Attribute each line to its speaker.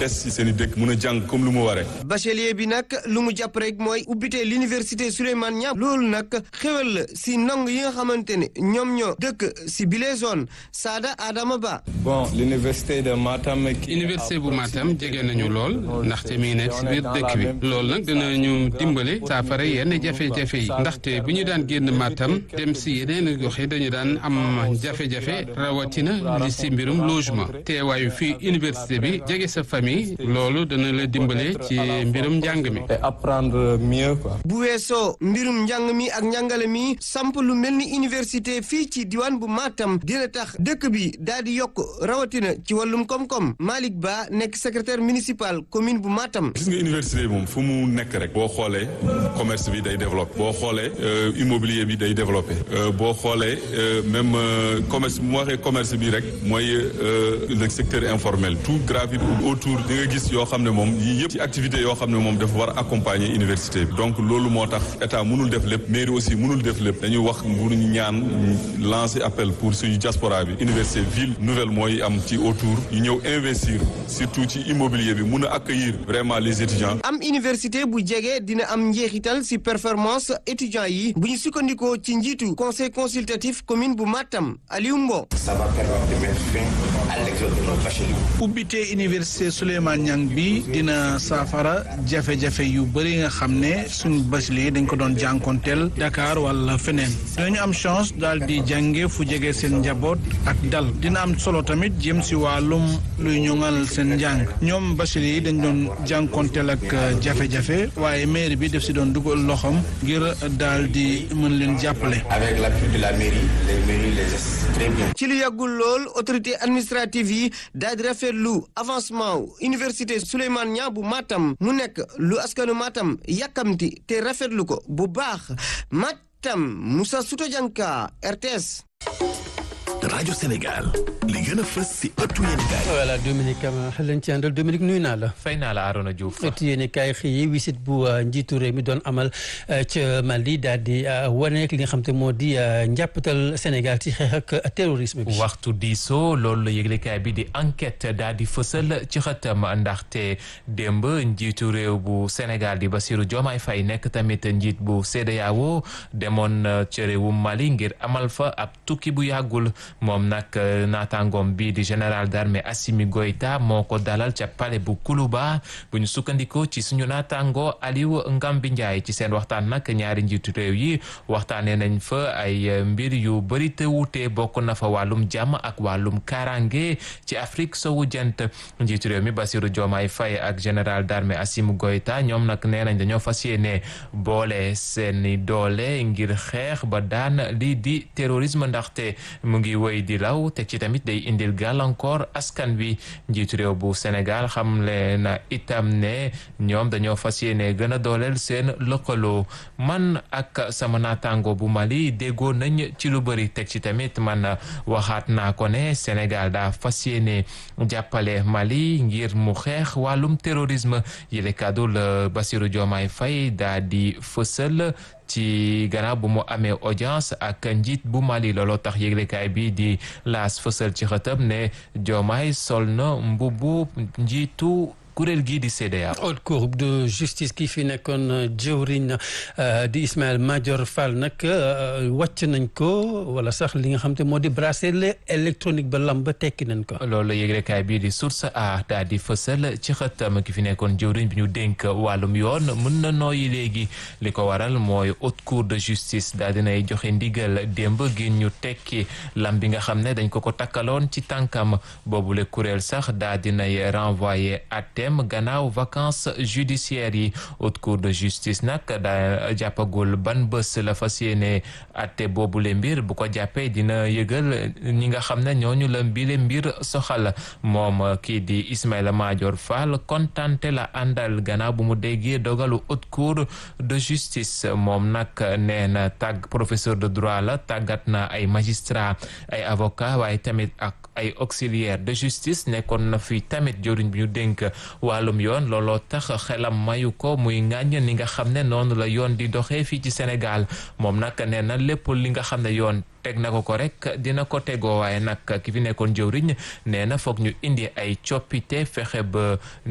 Speaker 1: des ci seen i dëkk mun a jàng comme lu mu waree.
Speaker 2: bachelier bi nag lu mu jàpp rek mooy ubbite l'université Souleymane Niang loolu nag xewal la si ndong yi nga xamante ne ñoom ñoo dëkk si bile zone Sada Adama Ba.
Speaker 3: bon l'université de Matam.
Speaker 4: université bu Matam jege nañu lool ndaxte mi ngi nekk si biir dëkk bi loolu nag dinañu dimbale saafara yenn jafe-jafe yi ndaxte bu ñu daan génn Matam dem si yeneen gox yi dañu daan am jafe-jafe rawatina li si mbirum logement teewaayu fii université bi jege sa famille loolu dana la dimbale ci mbirum njàng mi.
Speaker 3: et apprendre mieux quoi.
Speaker 2: bu weesoo mbirum njàng mi ak njàngale mi samp lu mel ni université fii ci diwaan bu Matam dina tax dëkk bi daal di yokk rawatina ci wàllum koom-koom Malick Ba nekk secrétaire municipal commune bu Matam.
Speaker 1: gis nga université bi moom fu mu nekk rek boo xoolee commerce bi day développé boo xoolee immobilier bi day développé boo xoolee même commerce bu ma waxee commerce bi rek mooy le secteur informel tout gravite autour di nga gis yoo xam ne moom yii yëpp ci activité yoo xam ne moom dafa war a accompagner université bi donc loolu moo tax état mënul def lépp mairie aussi mënul def lépp dañuy wax bu ñu ñaan lancer appel pour suñu diaspora bi université ville nouvelle mooy am ci autour ñu ñëw investir surtout ci immobilier bi mun a accueillir vraiment les étudiants.
Speaker 2: am université bu jege dina am njeexital si performance étudiants yi bu ñu sukkandikoo ci njiitu conseil consultatif commune bu Matam Aliou Mbo.
Speaker 5: ça va permettre de mettre fin à l'exode de nos bacheliers.
Speaker 6: ubbite université Souleymane Niang bi dina saafara jafe-jafe yu bëri nga xam ne suñu bachelier dañ ko doon jànkonteel Dakar wala feneen dinañu am chance daal di jànge fu jege seen njaboot ak dal dina am solo tamit jëm si wàllum luy ñoŋal seen njàng ñoom bachelier yi dañ doon jànkonteel ak jafe-jafe waaye mairie bi def si doon dugal loxoom ngir daal di mën leen jàppale.
Speaker 5: avec l'appui de la mairie les mairies les assistent très bien.
Speaker 2: ci lu yàggul lool autorité administrative yi daal di rafetlu avancement université Souleymane Niang bu Matam mu nekk lu askanu Matam yàkkamti te rafetlu ko bu baax Matam Moussa Souto Dianka RTS.
Speaker 7: rajo Sénégal li gën a fës si ëttu yéenekaay.
Speaker 8: voilà Dominique Ama lañ ci àndal Dominique nuyu naa la.
Speaker 9: fay naa la Arona Diouf.
Speaker 8: ëttu yéenekaay xëy wisit bu njiitu réew mi doon amal ca Mali daal di wane li nga xam te moo di njàppatal Sénégal ci xeex ak terrorisme bi.
Speaker 9: waxtu diisoo loolu la yëglekaay bi di enquête daal di fësal ci xëtam ndaxte démb njiitu réew bu Sénégal di Bassirou Diomaye Faye nekk tamit njiit bu CEDEAO demoon ca réewum Mali ngir amal fa ab tukki bu yàggul. moom nag naataangoom bii di général d'armée Assimi Goïta moo ko dalal ca palais bu Kuluba bu ñu sukkandikoo ci suñu naataangoo Aliou Ngambi Ndiaye ci seen waxtaan nag ñaari njiitu réew yi waxtaanee nañ fa ay mbir yu bëri te wuute bokk na fa wàllum jàmm ak wàllum karange ci Afrique sowu jant njiitu réew mi Bassirou Diomaye Faye ak général d'armée Assimi Goïta ñoom nag nee nañ dañoo fas yéene boole seeni doole ngir xeex ba daan lii di terrorisme ndaxte mu ngi woy di law te ci tamit day indil gàllankoor askan wi njiitu réew bu Sénégal xamle na itam ne ñoom dañoo fas yéene gën a dooleel seen lëkkaloo man ak sama naataango bu Mali déggoo nañ ci lu bëri teg ci tamit man waxaat naa ko ne Sénégal daa fas yéene jàppale Mali ngir mu xeex wàllum terrorisme yile kàddu la Bassirou Diomaye Faye daa di fësal ci gannaaw bu mu amee audience ak njiit bu Mali looloo tax yëglekaay bi di laas fësal ci xëtam ne Diomaye sol na mbubbu njiitu kuréel gii di CEDEAO.
Speaker 8: haute cour de justice kii fi nekkoon jëwriñ di Ismaël Madior Fall nag wàcc nañ ko wala sax li nga xam te moo di bracelet électronique ba lam ba tekki nañ ko.
Speaker 9: loolu yëglekaay bii di source a daal di fësal ci xëtam ki fi nekkoon jëwriñ bi ñu dénk wàllum yoon mën na nooyi léegi li ko waral mooy haute cour de justice daal dinay joxe ndigal démb gi ñu tekki lam bi nga xam ne dañ ko ko takkaloon ci tànkam boobule kuréel sax daal dinay renvoyé àtteem gannaaw vacances judiciaires yi haute cour de justice nag daa jàppagul ban bés la fas yéene àtte boobule mbir bu ko jàppee dina yëgal ñi nga xam ne ñooñu la mbile mbir soxal moom kii di Ismaïla Madior Fall kontante la àndal gannaaw bu mu déggee dogalu haute cour de justice moom nag nee na tàgg professeur de droit la tàggat na ay magistrat ay avocat waaye tamit ak ay auxiliaire de justice nekkoon na fi tamit joriñ bi ñu dénk wàllum yoon looloo tax xelam mayu ko muy ŋàññ ni nga xam ne noonu la yoon di doxee fii ci Sénégal moom nag nee na lépp li nga xam ne yoon teg na ko ko rek dina ko tegoo waaye nag ki fi nekkoon jëwriñ nee na foog ñu indi ay coppite fexe ba